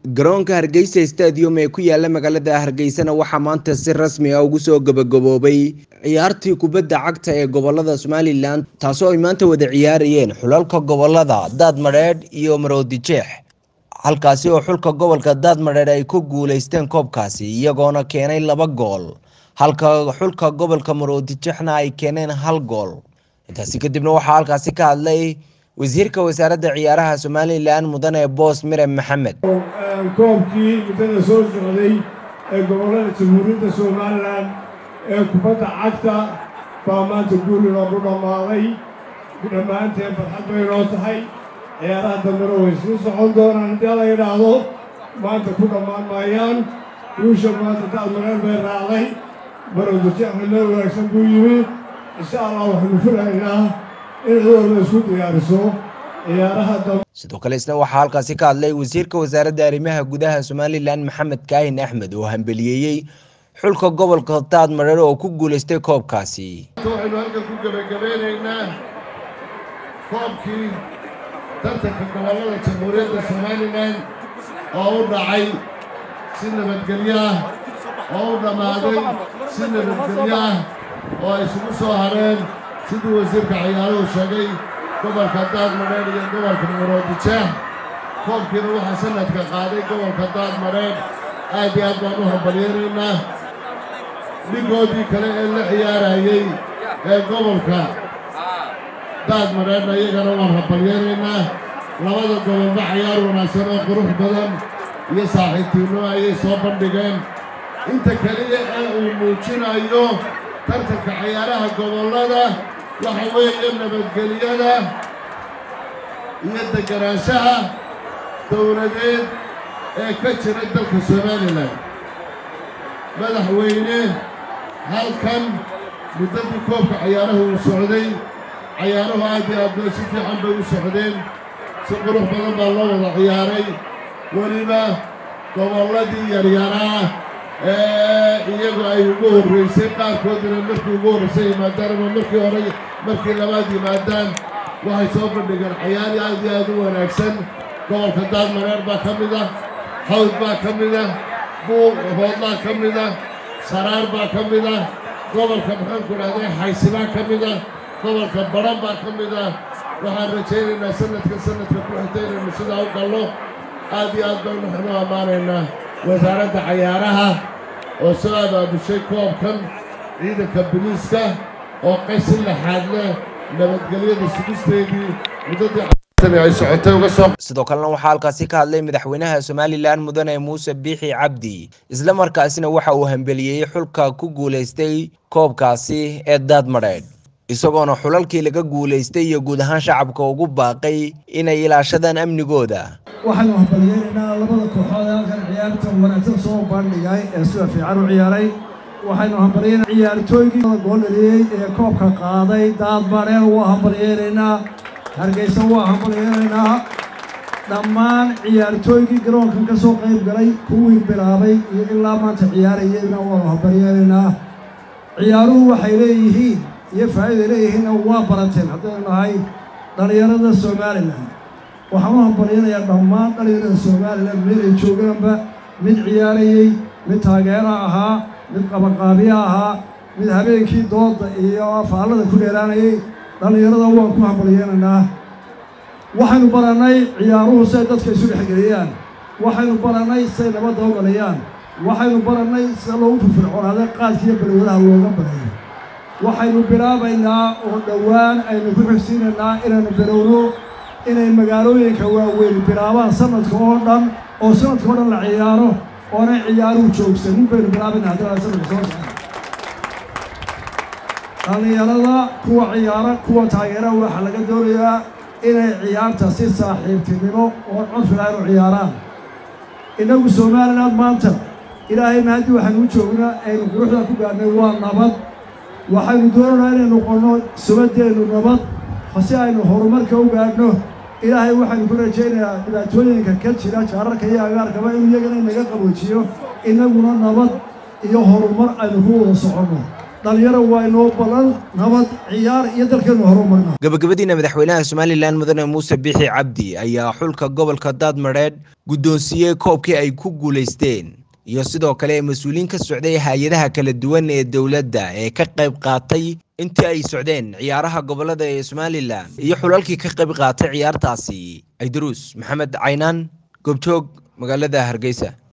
garoonka hargeysa stadium ee ku yaala magaalada hargeysana waxaa maanta si rasmi ah ugu soo gabagaboobay ciyaartii kubadda cagta ee gobolada somalilan taasoo ay maanta wada ciyaarayeen xulalka gobolada daadmadheedh iyo maroodijeex halkaasi oo xulka gobolka daadmadheedh ay ku guuleysteen koobkaasi iyagoona keenay laba gool halka xulka gobolka maroodijeexna ay keeneen hal gool intaasi kadibna waxaa halkaasi ka hadlay wasiirka wasaaradda ciyaaraha somalilan mudane boos mire maxamed koobkii muddada soo socday ee gobollada jamhuuriyadda somalilan ee kubadda cagta baa maanta guuli loogu dhammaaday dhammaanteen farxad bay noo tahay ciyaaraha dambena way sii socon doonaan haddii la yidhaahdo maanta ku dhammaan maayaan guusha maanta daadmareer bay raacday marowdajeexna meel wanaagsan buu yimi insha allah waxaanu filaynaa in cid walba isku diyaariso ciyaaraha dambe sidoo kale isna waxaa halkaasi ka hadlay wasiirka wasaaradda arrimaha gudaha somalilan maxamed kaahin axmed oo hambeliyeeyey xulka gobolka daadmareer oo ku guuleystay koobkaasi waxaynu halkan ku gebagabeynaynaa koobkii tartanka gobollada jamhuuriyadda somalilan oo u dhacay si nabadgelyo ah oo u dhammaaday si nabadgelyo ah oo ay isugu soo hareen siduu wasiirka ciyaaruhu sheegay gobolka daadmadheedh iyo gobolka maroodijeex koobkiina waxaa sanadka qaaday gobolka daadmadheedh aad iyo aad baan u hambalyaynaynaa dhigoodii kale ee la ciyaarayey ee gobolka daadmadheedhna iyagana waan hambalyaynaynaa labada gobolba cayaar wanaagsan oo qurux badan iyo saaxiibtiinno ayay soo bandhigeen inta keliya ee uu muujinayo tartanka cayaaraha gobollada waxa weeye nabadgelyada iyo deganaanshaha dowladeed ee ka jira dalka somalilan madaxweyne halkan muddadii koobka cayaaraha uu socday cayaaruhu aad iyo aad bay si fiican bay u socdeen si qurux badan baa loo wada ciyaaray weliba gobolladii yaryaraa ee iyagu ay ugu horraysay qaarkoodina markii ugu horraysay yimaadaan ama markii hore markii labaad yimaadaan waxay soo bandhigeen cayaari aad iyo aad u wanaagsan gobolka daadmareer baa ka mid ah hawd baa ka mid ah buuq hoodlaa ka mid ah saraar baa ka mid ah gobolka maxaanku idhahday xaysibaa ka mid ah gobolka badhan baa ka mid ah waxaan rajaynaynaa sanadka sanadka ku xigta inaynu sidaa u gallo aad iyo aad baynu waxnu ammaanaynaa wasaaradda cayaaraha oo soo abaabushay koobkan ciidanka biliiska oo qaysi laxaad leh nabadgelyada sugisteedii muddadii ay socotay uga soo sidoo kalena waxaa halkaasi ka hadlay madaxweynaha somalilan mudane muuse biixi cabdi isla markaasina waxa uu hambeliyey xulka ku guuleystay koobkaasi ee daadmadheedh isagoona xulalkii laga guulaystay iyo guud ahaan shacabka ugu baaqay inay ilaashadaan amnigooda waxaynu hambaliyeynaynaa labada kooxood ee halkan ciyaarta wanaagsan soo bandhigay ee sida fiican u ciyaaray waxaynu hambalyeynaa ciyaartooygii gool dhaliyey ee koobka qaaday daadmadheer waa hambalyeynaynaa hargeysa waa hambalyeynaynaa dhammaan ciyaartooygii garoonkan ka soo qayb galay kuwii bilaabay iyo ilaa maanta ciyaarayeyna waanu hambalyeynaynaa ciyaaruhu waxay leeyihiin iyo faa'iiday leeyihiinna waa barateen haddaynu nahay dhallinyarada somalilan waxaan u hambalyanayaa dhammaan dhallinyarada somalilan meel ay joogaanba mid ciyaarayey mid taageera ahaa mid qabaqaabiye ahaa mid habeenkii dooda iyo faallada ku dheeraanayay dhallinyarada waan ku hambalyeynaynaa waxaynu barannay ciyaaruhu siay dadka isu dhexgeliyaan waxaynu barannay siay nabadda u dhaliyaan waxaynu barannay sida loogu firfircoonaada qaadkiiyo balwadaha looga barayo waxaynu bilaabaynaa oo dhowaan aynu ku xigsiinaynaa inaynu bilowno inay magaalooyinka waaweyn bilaabaan sanadka oo dhan oo sanadka oo dhan la ciyaaro oonay ciyaaruhu joogsanin baynu bilaabaynaa haddii sanadka soo socda dhallinyarada kuwa ciyaara kuwa taageera waxaa laga doonayaa inay ciyaarta si saaxiibtinimo oo codfiga inu ciyaaraan innagu somaliland maanta ilaahay mahadii waxaynu u joognaa aynu quruxda ku gaadhnay waa nabad waxaynu doonaynaa inaynu noqonno subaddeennu nabad si aynu horumarka u gaadhno ilaahay waxaynu ku rajaynayaa dhibaatooyinka ka jira jaararka iyo agaarkaba inuu iyagana inaga qaboojiyo innaguna nabad iyo horumar aynu ku wada soconno dhalinyaro waa inoo ballan nabad ciyaar iyo dalkeenu horumarna gabagabadiina madaxweynaha somalilan mudane muuse biixi cabdi ayaa xulka gobolka daadmadheedh guddoonsiiyey koobkii ay ku guulaysteen iyo sidoo kale mas-uuliyiin ka socday hay-adaha kala duwan ee dowladda ee ka qayb qaatay intii ay socdeen ciyaaraha gobolada ee somalilan iyo xulalkii ka qayb qaatay ciyaartaasi aydaruus maxamed caynaan goobjoog magaalada hargeysa